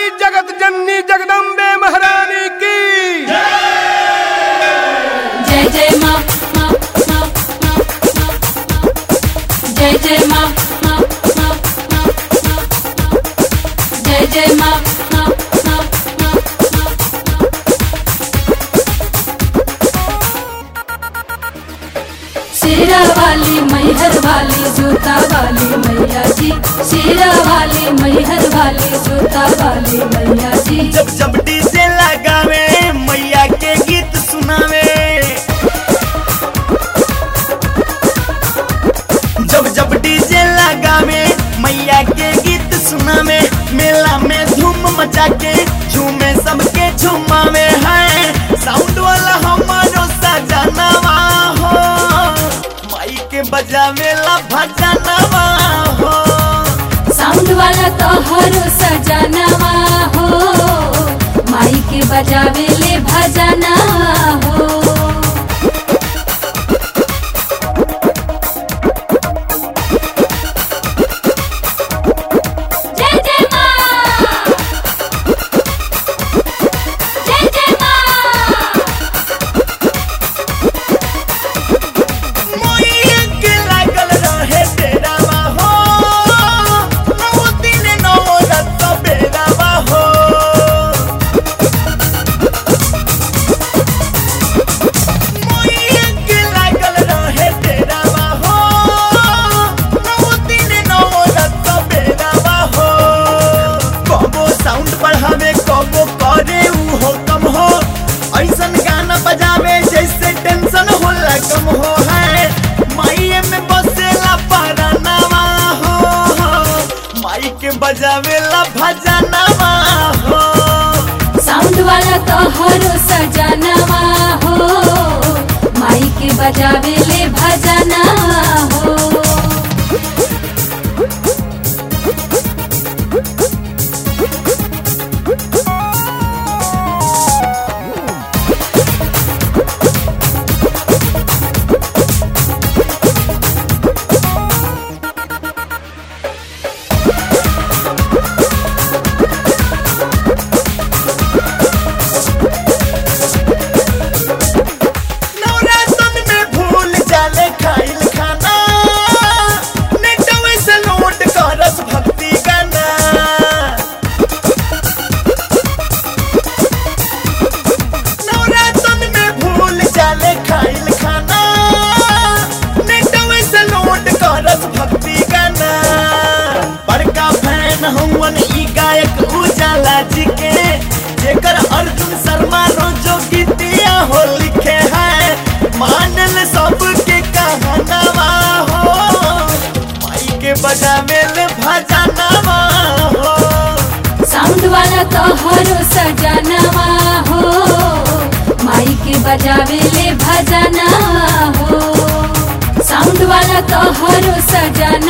जगत जननी जगदम्बे महारानी की जय जय माँ माँ, माँ, माँ, माँ, माँ। जय जय माँ माँ, माँ, माँ, माँ, माँ। जय जय माँ माँ, माँ, माँ, माँ। शेरा वाली मैहर वाली जूता वाली मैया जी शेरा वाली मैहर वाली जूता वाली मैया जी जब जब डीजे लगावे मैया के गीत सुनावे जब जब डीजे लगावे मैया के गीत सुनावे मेला में धूम मचा के झूमे सबके झुमावे है साउंड वाला हमारो सजनवा हो माई के बजावे ला भजनवा हो साउंड वाला तो हरो सजनवा हो माई के बजावे ले भजना हो जय जय माँ जय जय माँ मोइया के लागल रहे डेरावा हो नौ दिन नौ रात बेरावा हो मोइया के लागल रहे डेरावा हो नौ दिन नौ रात बेरावा हो कबो साउंड बढ़ावे कबो करे ऊ हो कम हो ऐसन गाना बजावे जैसे टेंशन होला कम हो है माई में बसेला परनावा हो माई के बजावेला भजनवा हो साउंड वाला तो हरो सजनवा हो माई के बजावे ले भजना हो नवरातन में भूल जाले खाइल खाना नेटवे से लोड करस भक्ति गाना नवरातन में भूल जाले खाइल खाना नेटवे से लोड करस भक्ति गाना बड़का फैन हवन ई गायक उजाला जी के जेकर अर्जुन शर्मा रोजो गीतिया हो लिखे है मानल सबके कहनवा हो माई के बजावे ले भजनवा हो साउंड वाला तो हरो सजनवा हो माई के बजावे ले भजना हो साउंड वाला तो हरो सजनवा